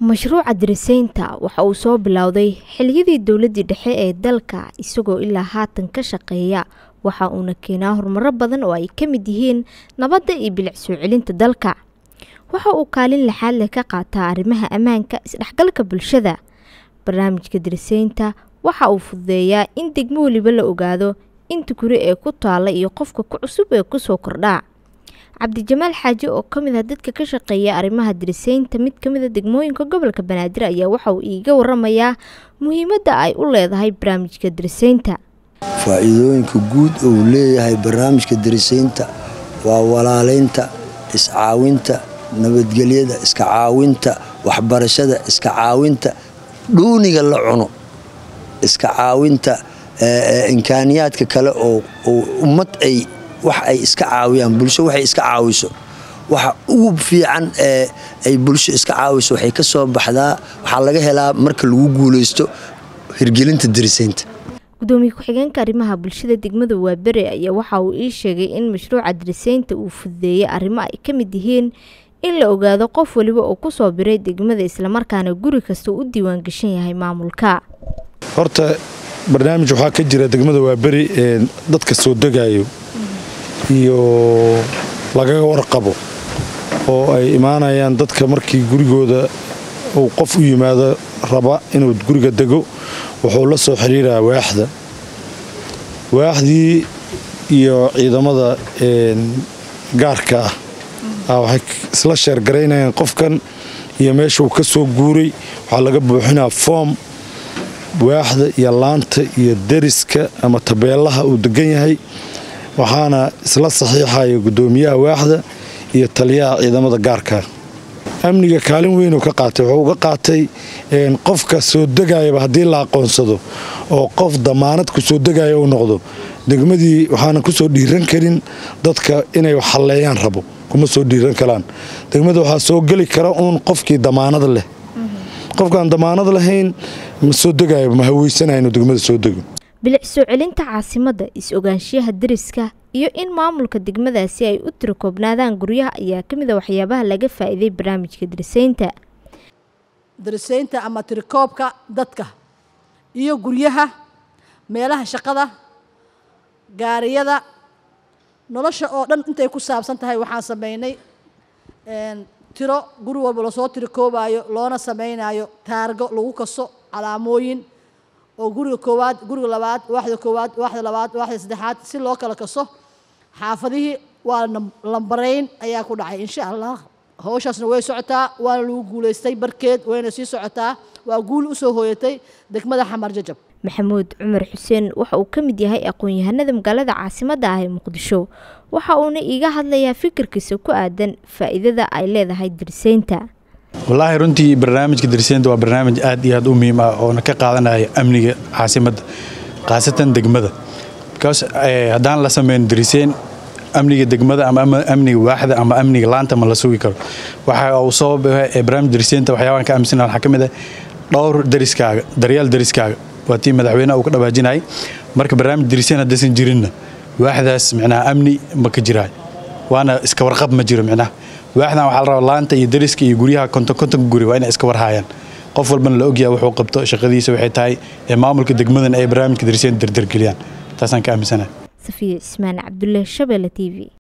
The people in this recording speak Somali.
mashruuca dirisaynta waxa uu soo bilowday xiliyadii dowladdii dhexe ee dalka isagoo ilaa haatan ka shaqeeya waxa uuna keenaa horumaro badan oo ay ka mid yihiin nabadda iyo bilic soo celinta dalka waxa uu kaalin laxaad leh ka qaataa arrimaha ammaanka isdhexgalka bulshada barnaamijka dirisaynta waxa uu fududeeyaa in degmo weliba la ogaado inta guri ee ku taala iyo qofka ku cusub ee kusoo kordhaa cabdijamaal xaaji oo ka mid ah dadka ka shaqeeya arrimaha dirisaynta mid ka mid a degmooyinka gobolka banaadir ayaa waxa uu iiga waramayaa muhiimadda ay u leedahay barnaamijka dirisaynta faa'iidooyinka guud uu leeyahay barnaamijka dirisaynta waa walaalaynta iscaawinta nabadgelyada iska caawinta waxbarashada iska caawinta dhuuniga la cuno iska caawinta imkaaniyaadka kale oo ummad ay wax ay iska caawiyaan bulsho waxay iska caawiso waxa ugu fiican ee ay bulsho iska caawiso waxay ka soo baxdaa waxaa laga helaa marka lagu guulaysto hirgelinta dirisaynta gudoomiye ku-xigeenka arrimaha bulshada degmada waabere ayaa waxa uu ii sheegay in mashruuca dirisaynta uu fududeeyay arrimo ay ka mid yihiin in la ogaado qof waliba oo kusoo biray degmada islamarkaana guri kasta u diiwaan gashan yahay maamulka horta barnaamij waxaa ka jira degmada waaberi ee dadka soo degayo iyo lagaga warqabo oo ay imaanayaan dadka markii gurigooda uu qof u yimaado raba inuu guriga dego wuxuu la soo xiriiraa waaxda waaxdii iyo ciidamada gaarka ah waxay isla sheergaraynayaan qofkan iyo meeshuu ka soo guuray waxaa laga buuxinaa foom waaxda iyo laanta iyo deriska ama tabeelaha uu degan yahay waxaana isla saxiixaya gudoomiyaha waaxda iyo taliyaha ciidamada gaarka amniga kaalin weynuu ka qaatay wuxuu uga qaatay qofka soo degayaba haddii la aqoonsado oo qof damaanad ku soo degaya uu noqdo degmadii waxaanan ku soo dhiiran karin dadka inay waxhalleeyaan rabo kuma soo dhiiran karaan degmada waxaa soo geli kara uun qofkii damaanad leh qofkaan damaanad lahayn ma soo degayo ma haweysanaya inuu degmada soo dego bilic soo celinta caasimadda is-ogaanshiyaha deriska iyo in maamulka degmadaasi ay u tiro koobnaadaan guryaha ayaa ka mid a waxyaabaha laga faa'iiday barnaamijka dirisaynta darisaynta ama tirikoobka dadka iyo guryaha meelaha shaqada gaariyada nolosha oo dhan intay ku saabsan tahay waxaan sameynay tiro guri walba lasoo tirikoobaayo loona samaynayo taargo lagu kaso calaamooyin oo guriga koowaad guriga labaad waaxda koowaad waaxda labaad waaxda saddexaad si loo kala kaso xaafadihii waa lambarayn ayaa ku dhacay insha allah howshaasna way socotaa waana lagu guulaystay barkeed wayna sii socotaa waa guul usoo hooyatay degmada xamar jajab maxamuud cumar xuseen waxa uu ka mid yahay aqoon-yahanada magaalada caasimadda ah ee muqdisho waxa uuna iiga hadlayaa fikirkiisa ku aadan faa'iidada ay leedahay dirisaynta wallaahi runtii barnaamijka dirisaynta waa barnaamij aad iyo aad u muhiim ah oona ka qaadanaya amniga caasimadda khaasatan degmada bikaas haddaan la sameyn dirisayn amniga degmada ama amniga waaxda ama amniga laanta ma la sugi karo waxa uu soo barnaamij dirisaynta waxyaabaan ka aaminsan waxaa ka mid ah dhowr deriskaaga daryaal deriskaaga waa tii madaxweynaha uu ka dhawaajinayay marka barnaamij dirisayn haddaysan jirinna waaxdaas micnaha amni ma ka jiraayo waana iska warqab ma jiro micnaha waaxdan waxaa la rabaa laanta iyo deriska iyo guryaha konton kontonka guri waa inay iska warhaayaan qof walbana la ogyaha wuxuu qabto shaqadiisa waxay tahay ee maamulka degmadan ay barnaamijka dirisayn dardargeliyaan taasaan ka aaminsanahay safiya cismaan cabdulle shabeelle t v